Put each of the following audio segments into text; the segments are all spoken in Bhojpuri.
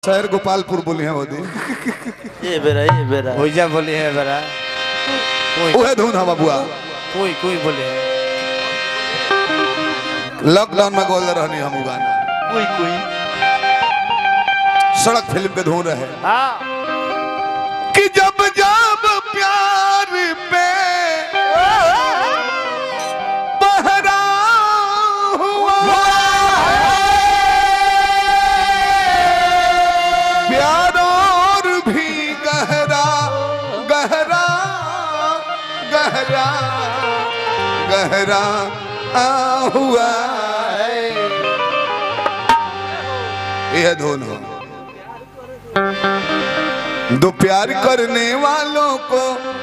शहर गोपालपुर बोली है वो दिन ये बेरा ये बेरा ओइजा बोली है बरा कोई उहे धुन है बबुआ कोई कोई बोले है लॉकडाउन में गोल रहनी हम गाना कोई कोई सड़क फिल्म के धुन रहे हाँ कि जब जब प्यार पे पहरा हुआ प्यार और भी गहरा गहरा गहरा गहरा आ हुआ है यह धुन हो दो प्यार करने वालों को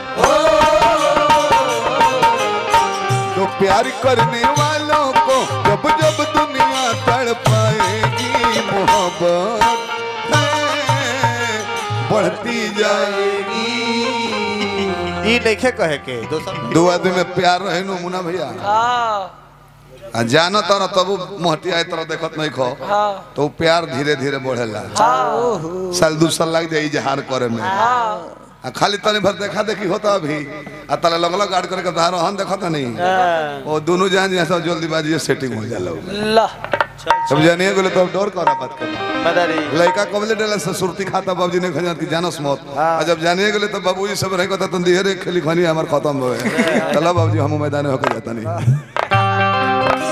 दो प्यार करने वालों को जब जब दुनिया तड़ पाएगी मोहब्बत है, बढ़ती जाएगी ई नइखे कहे के दोसर दो आदमी में प्यार रहे नु मुना भैया हाँ आ जानो तर तब मोहटिया तरह देखत नहीं खो हाँ तो वो प्यार धीरे धीरे बढ़ेला हाँ साल दू साल लग जाए इजहार करे में हाँ आ खाली तनी भर देखा देखी होता अभी आ तले लगल गाड़ करके धारो हम देखता नहीं हाँ। वो दोनों जान जैसा सब जल्दीबाजी से सेटिंग हो जाला ला सब जानिए गेले तो अब डर करा बात कर मदारी लड़का कबले डले से सुरती खाता बाबूजी ने खजात की जानस मौत आ जब जानिए गेले तो बाबूजी सब रहे कहता तुम दिहरे खेली खनी हमार खत्म हो गए चलो बाबूजी हम मैदान होकर जाता नहीं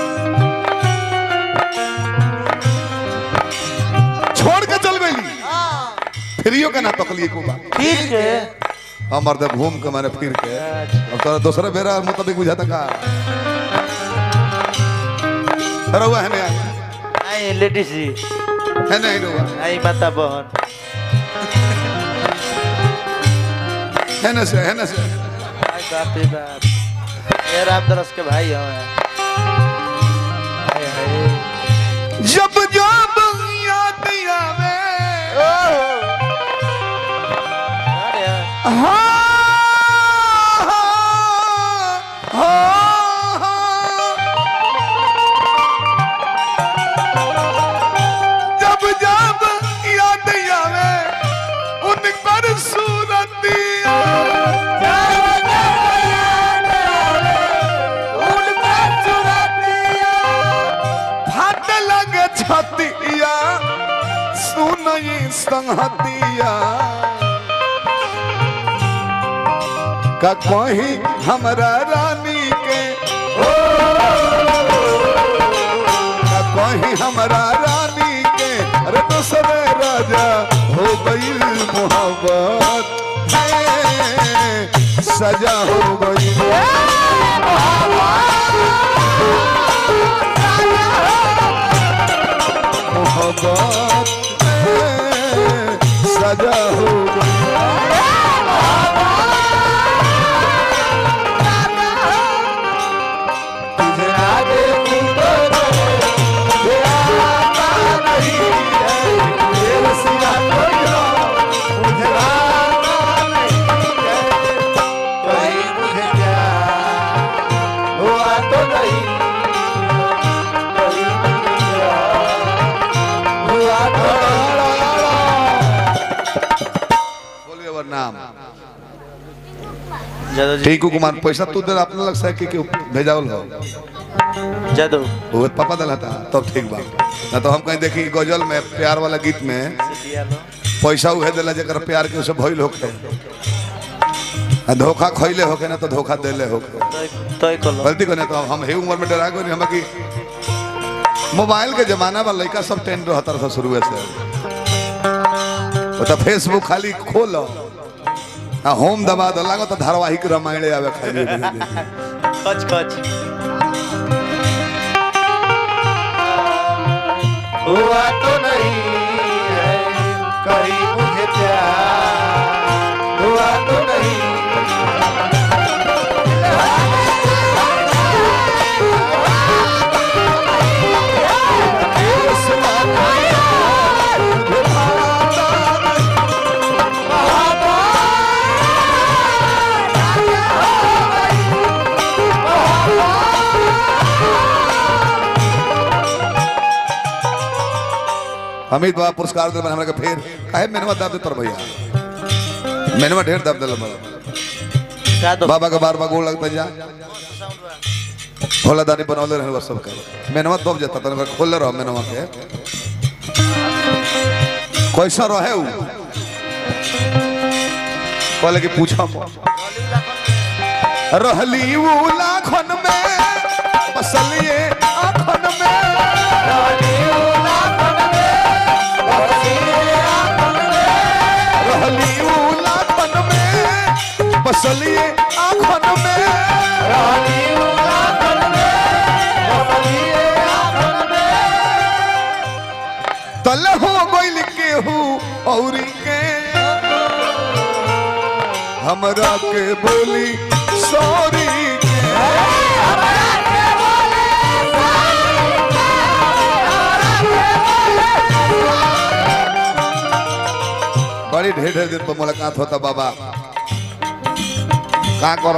छोड़ के चल गई फ्रियो के ना तकलिए को बा ठीक है हमर दे घूम के मारे फिर के अब तोरा दूसरा बेरा मुताबिक बुझाता का रहुआ है नहीं आई लेडीज जी है नहीं रहुआ आई माता बहन है ना से है ना से आई बाप रे बाप ये राम दरस के भाई हैं हाय हाय जब जब याद आवे अरे हाँ, हाँ, हाँ। जब जब याद आवे उनकर सूरतिया फट लगे छतिया सुनई संहतिया का कहीं हमरा रानी के का कहीं हमरा रानी के अरे दूसरे राजा हो गई मोहब्बत है, सजा हो गई मोहब्बत है, सजा हो गई तुझे आगे मुझे आता नहीं है, तेरे सिवा कोई और मुझे आता नहीं है। कहीं मुझे प्यार हुआ तो नहीं, कहीं मुझे प्यार हुआ तो नहीं। बोलिए वर नाम जादव जी टिंकू कुमार पैसा तू दे अपने लग से कि कि भेजावल हो जादव वो पापा दल था तब ठीक बा ना तो हम कहीं देखी गजल में प्यार वाला गीत में पैसा उहे दिला जकर प्यार के उसे भइल होखे आ धोखा खइले होखे ना तो धोखा देले होखे तय कलो गलती करने तो हम हे उम्र में डरा गए हम कि मोबाइल के जमाना बा लड़का सब टेंड रहता था शुरू से वो तो फेसबुक खाली खोलो आ होम दबा दो लागो तो धारावाहिक रामायण आवे खाली खच खच हुआ तो नहीं है कहीं मुझे प्यार हुआ तो नहीं अमित बाबा पुरस्कार दिल हमरा के फिर काहे मेनवा दाब दे तोर भैया मेनवा ढेर दाब दिल का दो बाबा के बार बार गोल लगता जा होला दानी बनौले रहे सब के मेनवा दब जाता तन खोले रहो मेनवा के कैसा रहे उ कहले कि पूछा रहली उ लाखन में बसलिए आखन में रहली उ लाखन में बसलिए आखन में तल हो गइल केहू औरी के हमरा के बोली सॉरी के बड़ी ढेर ढेर दिन पर मुलाकात होता बाबा का करो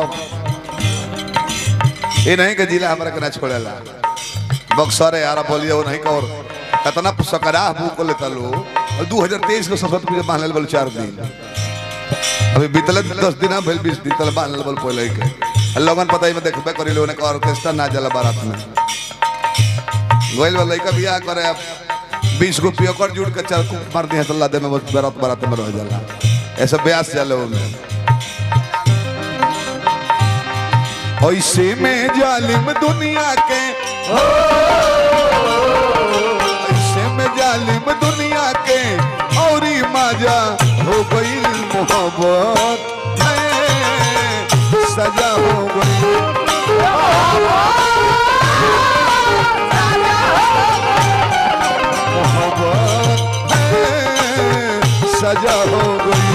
ये नहीं के जिला हमरा के ना छोड़ेला बक्सर है यार बोलिए वो नहीं कर कितना सकरा भूख लेता लो दू हजार तेईस के सरस्वती पूजा मान लेल चार दिन अभी बीतल दस दिन अब भेल बीस दिन तल मान लेल पहले के आ लोगन पता ही में देखबे करी लोगन के ऑर्केस्ट्रा ना जला बारात में गोइल वाला लड़का बियाह करे अब बीस गो पियोकर जुड़ के चार कुक मार दिया तो लादे में बस बारात बारात में रह जाला ऐसा ब्यास चले में ऐसे में जालिम दुनिया के ऐसे में जालिम दुनिया के और मजा हो गई मोहब्बत में सजा हो गई मोहब्बत में सजा हो गई